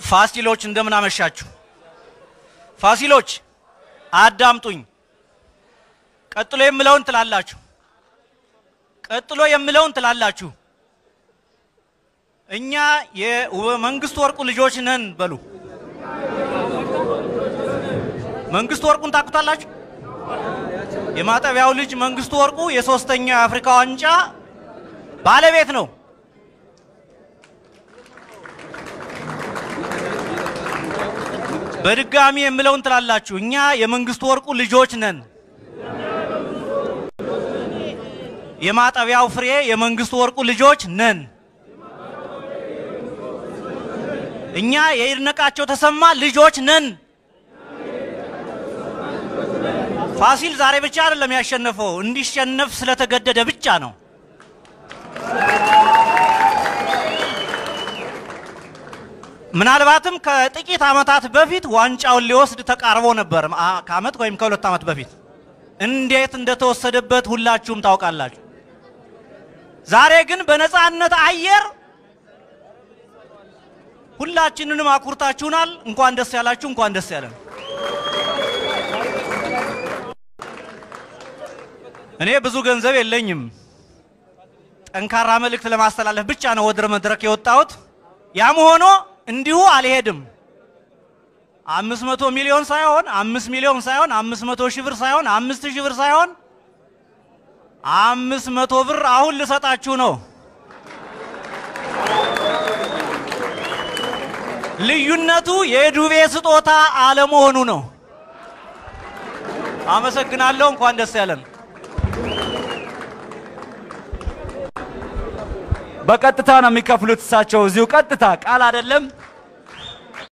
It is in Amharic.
ፋሲሎች እንደምን አመሻችሁ። ፋሲሎች አዳምጡኝ። ቀጥሎ የምለውን ትላላችሁ። ቀጥሎ የምለውን ትላላችሁ። እኛ የመንግስቱ ወርቁ ልጆች ነን በሉ። መንግስቱ ወርቁን ታውቁታላችሁ? የማጠቢያው ልጅ መንግስቱ ወርቁ የሶስተኛው የአፍሪካ ዋንጫ ባለቤት ነው። በድጋሚ የምለውን ትላላችሁ። እኛ የመንግስቱ ወርቁ ልጆች ነን። የማጠቢያው ፍሬ የመንግስቱ ወርቁ ልጆች ነን። እኛ የይድነቃቸው ተሰማ ልጆች ነን። ፋሲል ዛሬ ብቻ አይደለም ያሸነፈው፣ እንዲሸነፍ ስለተገደደ ብቻ ነው። ምናልባትም ከጥቂት ዓመታት በፊት ዋንጫውን ሊወስድ ተቃርቦ ነበር። ከዓመት ወይም ከሁለት ዓመት በፊት እንዴት እንደተወሰደበት ሁላችሁም ታውቃላችሁ። ዛሬ ግን በነፃነት አየር ሁላችንንም አኩርታችሁናል። እንኳን ደስ ያላችሁ፣ እንኳን ደስ ያለን። እኔ ብዙ ገንዘብ የለኝም። ጠንካራ መልእክት ለማስተላለፍ ብቻ ነው ወደ መድረክ የወጣሁት። ያም ሆኖ እንዲሁ አልሄድም። አምስት መቶ ሚሊዮን ሳይሆን አምስት ሚሊዮን ሳይሆን አምስት መቶ ሺህ ብር ሳይሆን አምስት ሺህ ብር ሳይሆን አምስት መቶ ብር አሁን ልሰጣችሁ ነው። ልዩነቱ የዱቤ ስጦታ አለመሆኑ ነው። አመሰግናለሁ። እንኳን ደስ ያለን። በቀጥታ ነው የሚከፍሉት እሳቸው እዚሁ ቀጥታ ቃል አይደለም።